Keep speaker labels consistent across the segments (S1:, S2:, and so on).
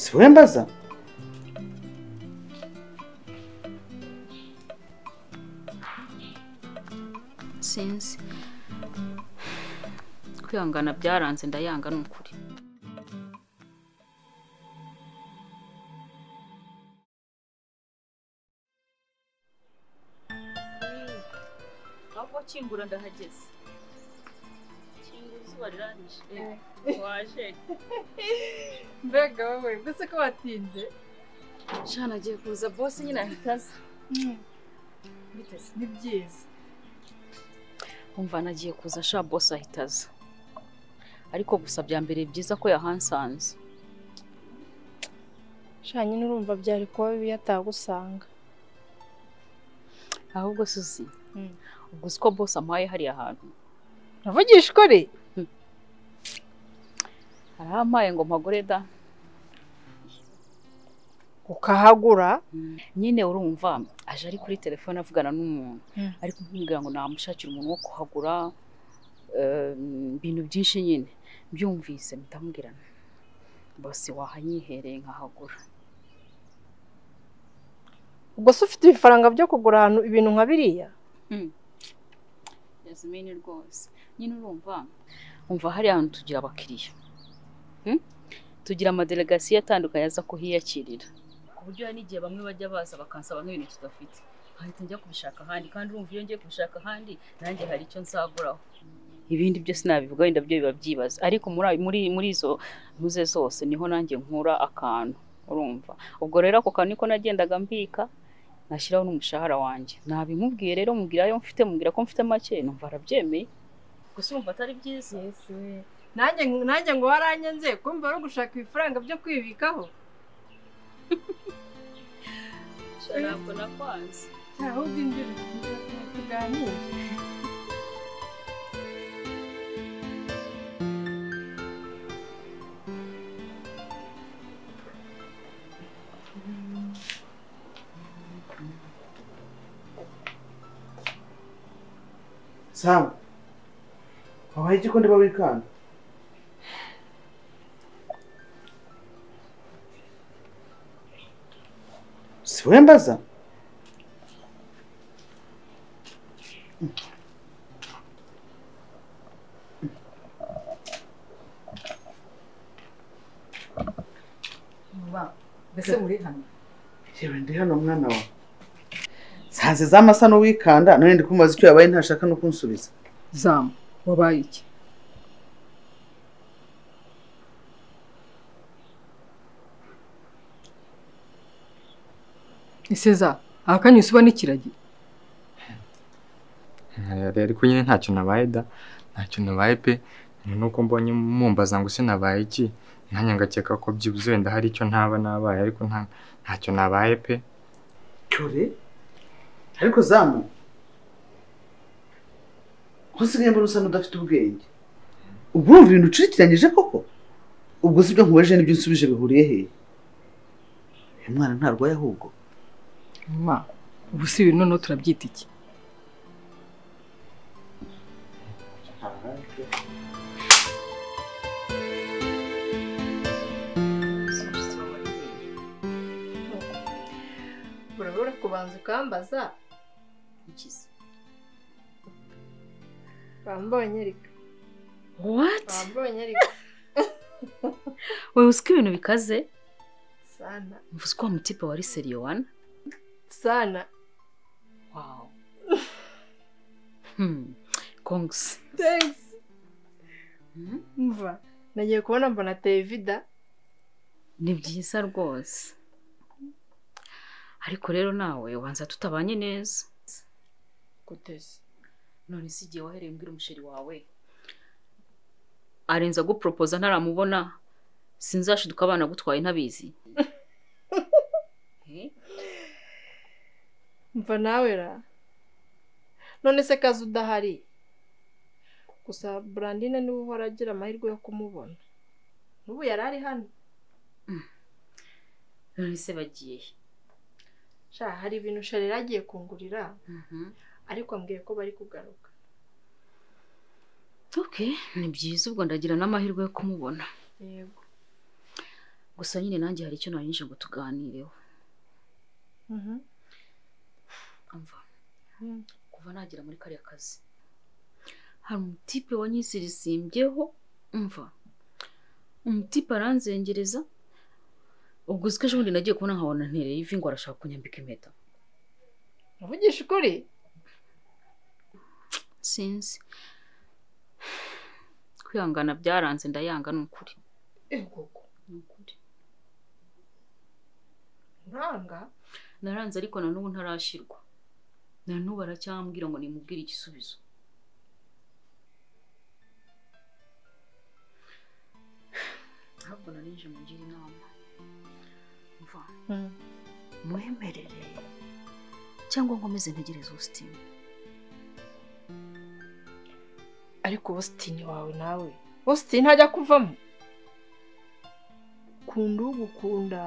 S1: si we mbaza
S2: sinzi kwihangana byaranze ndayanga ni ukuri ahubwo kingura ndahageze kingura izuba rirarije waje
S3: mbega wowe mbese ko watinze
S2: shana agiye kuza bose nyine ahita aza
S3: biteze ni byiza
S2: umva nagiye kuza sha bose ahita aza ariko gusa bya mbere byiza ko yahansanze
S4: shanye n'urumva byari kuba bibi atagusanga
S2: ahubwo suzi
S4: Mm.
S2: ubwo uzi ko bose amuhaye hariya hantu
S3: uravugisha ukuri
S2: arahampaye ngo mpagure da
S3: ukahagura
S2: nyine urumva aje ari kuri telefone avugana n'umuntu
S3: Mm.
S2: ariko nkubwira ngo namushakira umuntu wo kuhagura eh, ibintu byinshi nyine byumvise mutamubwirana bose wahanyihereye nkahagura
S3: ubwo se ufite ibifaranga byo kugura ahantu ibintu nka biriya
S2: yazimini rwose nyine urumva umva hariya hantu tugira abakiriya Hmm? tugira amadelegasiyo atandukanye aza kuhiyakirira ku buryo hari n'igihe bamwe bajya baza bakansaba nk'ibintu tudafite nkahita njya kubishaka ahandi kandi urumva iyo ngiye kubishaka ahandi nanjye hari icyo nzaguraho ibindi byose nabivuga wenda byo biba byibaza ariko muri ayo- muri muri izo ntuze zose niho nanjye nkura akantu urumva ubwo rero ako kantu niko nagendaga mbika nashyiraho n'umushahara wanjye nabimubwiye rero mubwira ayo mfite mubwira ko mfite make numva arabyemeye gusa urumva atari byiza
S3: nanjye nanjye ngo waranyenze kumva wari gushaka ibifaranga byo kwibikaho
S2: ntabwo nakwanze
S3: ahubwo injira tuganire
S1: sawa wabaye iki ko ndiba wikanga si we mbaza
S5: mbese muri hano
S1: reba ndi hano mwana wawe sanze za masa n'uwikanda none ndi kumubaza icyo yabaye ntashaka no kunsubiza
S5: zamu wabaye iki iseza akanyusi uba n'ikiragi
S6: Nkareba ariko nyine ntacyo nabaye da ntacyo nabaye pe nyuma nuko mbonye mumbaza ngo se nabaye iki nanjye ngakeka ko byibuze wenda hari icyo ntaba nabaye ariko nta ntacyo nabaye pe
S1: cyore ariko zamu usigaye mbona usa n'udafite ubwenge uba wumva ibintu ucurikiranyije koko ubwo si ibyo nkubajije n'ibyo unsubije bihuriye hehe uyu mwana ntarwaye ahubwo
S5: ma ubu si ibintu noneho turabyita iki
S3: urabura kubanza ukambaza wambonye reka
S2: wati
S3: wambonye reka
S2: wowe uzi ko ibintu bikaze
S3: sana
S2: mvuze ko wa mutipe wari seriyo wana
S3: sana
S2: wawu hmm. kongsi
S3: thanks
S2: Hmm?
S3: mva nagiye kubona mbona tevida
S2: ni byiza rwose ariko rero nawe wanza tutabanye neza
S3: kuteze
S2: none si igihe wahereye umbwira umusheri wawe arenza aguporopoza ntaramubona sinzashiduka abana agutwaye ntabizi Eh?
S3: mva nawe ra none se kazi udahari gusa burandine niwe uhora agira amahirwe yo kumubona n'ubu yari ari hano
S2: none se bagiye he?
S3: sha hari ibintu shari yari agiye kungurira
S2: Mhm.
S3: ariko ambwiye ko bari kugaruka
S2: ok ni byiza ubwo ndagira n'amahirwe yo kumubona
S3: yego
S2: gusa nyine nanjye hari icyo nanyinje ngo tuganireho
S3: Mhm.
S2: umva
S3: Mm.
S2: kuva nagera muri kariya kazi hari umutipe wanyisirisimbyeho umva umutipe aranzengereza ubwo uziko ejo bundi nagiye kubona nkabona ntereye ivi ngo arashaka kunyambika impeta
S3: uvugisha ukuri
S2: sinzi kwihangana byaranze ndayanga ni ukuri
S3: egoko
S2: ni ukuri
S3: uranga
S2: naranze ariko na n'ubu ntarashyirwa na n'ubu aracyambwira ngo nimubwire igisubizo ntabwo narinje mugira inama mva muhemerere cyangwa nkomeze ntegereze ubusitani
S3: ariko ubusitani wawe nawe ubusitani ntajya kuvamo kunda ugukunda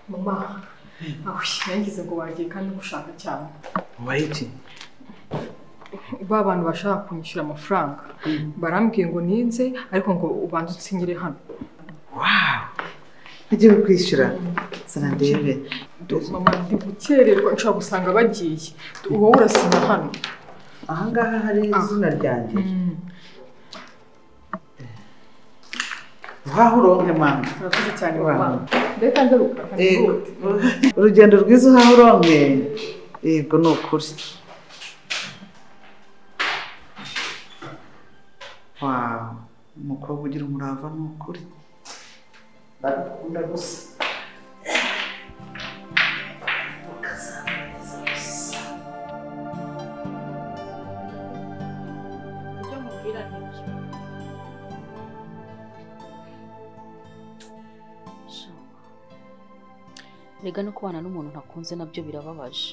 S5: mama yangize ngo wagiye kandi gushaka cyane
S1: wabaye iki
S5: ba bantu bashaka kunyishyura amafaranga barambwiye ngo ninze ariko ngo ubanze utsinyire hano
S1: wawu ntagiye kwishyura sana ndebe
S5: mama ndi gukererwa nshobora gusanga bagiye wowe urasinya hano
S1: aha ngaha hari izina ryanjye waho uronke mama
S5: urakoze cyane
S1: Wow.
S5: mama reka ngaruka
S1: Yego.
S5: nkihute.
S1: urugendo rwiza uhaha uronke yego ni ukuri wawu umukobwa ugira umurava ni ukuri ndagukunda gusa
S3: ibyo mubwira ni byo
S2: Shama. Erega no kubana n'umuntu ntakunze nabyo birababaje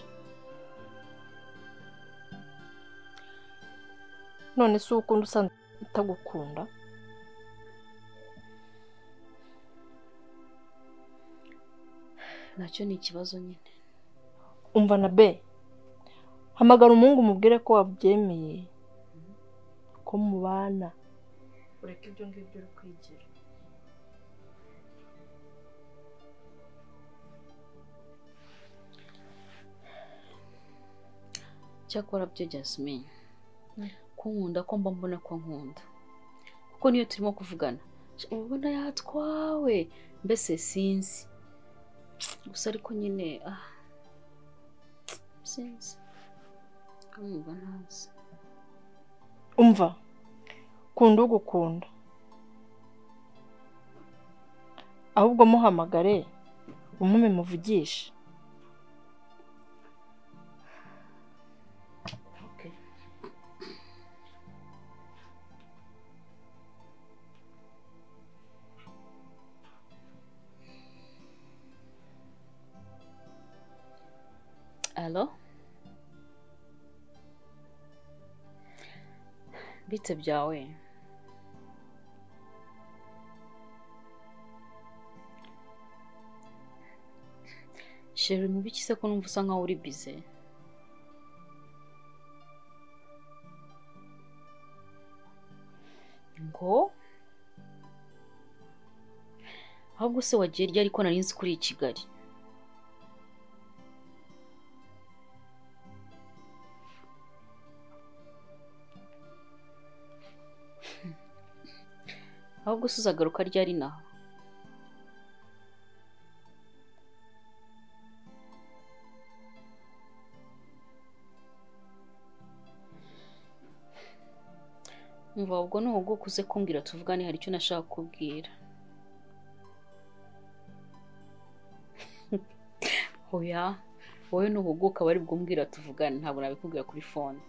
S3: none si ukunda usanzwe utagukunda
S2: nacyo ni ikibazo nyine
S3: umva na be hamagara umuhungu umubwire ko wabyemeye ko mubana ureke ibyo ngibyo uri kwigira
S2: cyakora byo Jasmine kunkunda ko mba mbona ko nkunda kuko niyo turimo kuvugana sh- uba ubona yatwawe mbese sinzi gusa ariko nyine ah sinzi kumwumva ntazi
S3: umva kunda ugukunda ahubwo muhamagare umume muvugishe
S2: alo bite byawe sheri mu biki se ko numva usa nkaho uri bize ngo ahubwo se wagiye ryari ko nari nzi ko uri i kigali ahubwo se uzagaruka ryari naho umva ahubwo nuhuguka uze kumbwira tuvugane hari icyo nashaka kubwira oya wowe nuhuguka bari bwumbwira tuvugane ntabwo nabikubwira kuri fone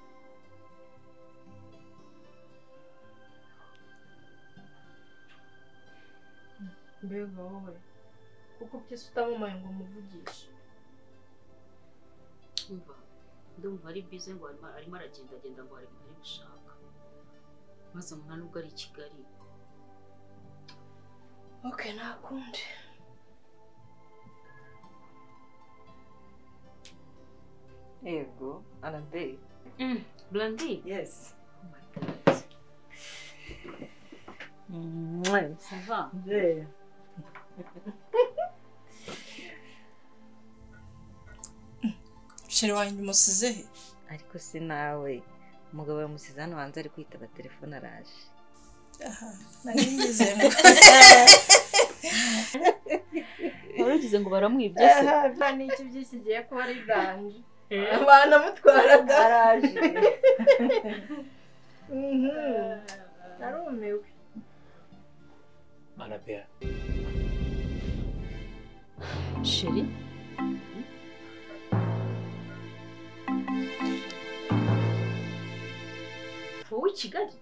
S3: mbega wowe kuko byose utamamaye ngo umuvugishe
S2: umva ndumva ari bize ngo arimo arimo aragendagenda ngo hari ibintu ari gushaka maze umuntu nubwo ari i kigali
S3: oke nta kundi
S7: Ego, Anadei.
S2: burandi
S7: Yes.
S2: sava
S7: Yeah.
S3: sheri wanjye umusize he
S7: Ariko si nawe. Umugabo yamusize hano hanze ari kwitaba telefone araje.
S3: aha nari ngeze ngo
S2: waragize ngo baramwibye se
S3: nta n'iki byisigiye kuba ari gangi banamutwaraga
S7: Araje.
S3: narumiwe
S8: Anabel,
S2: sheri wowe i kigali